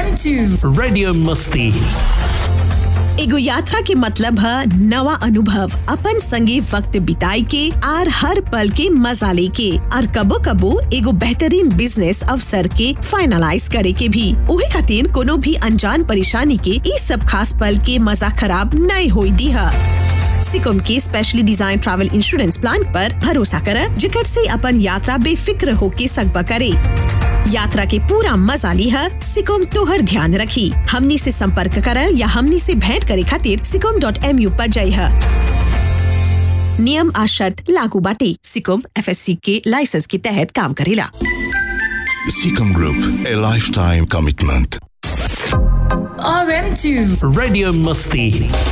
RM2 Radio Musti. एगो यात्रा के मतलब है नवा अनुभव अपन संगे वक्त बिताए के आर हर पल के मजा लेके और कबो कबो एगो बेहतरीन बिजनेस अवसर के फाइनलाइज करे के भी उहे खातिर कोनो भी अनजान परेशानी के ई सब खास पल के मजा खराब नहीं होई दी है सिकुम के specially design travel insurance plan पर भरोसा कर जिकर से अपन यात्रा बेफिक्र होके सकबा करे यात्रा के पूरा मजा लिहा सिकोम तोहर ध्यान रखी हमनी से संपर्क कर या हमनी से भेंट करे खातिर सिकोम डॉट एम यू पर जाइहा नियम आ शर्त लागू बाटे सिकोम एफएससी के लाइसेंस के तहत काम करेला Seacom Group, a lifetime commitment. RM2 Radio Musti.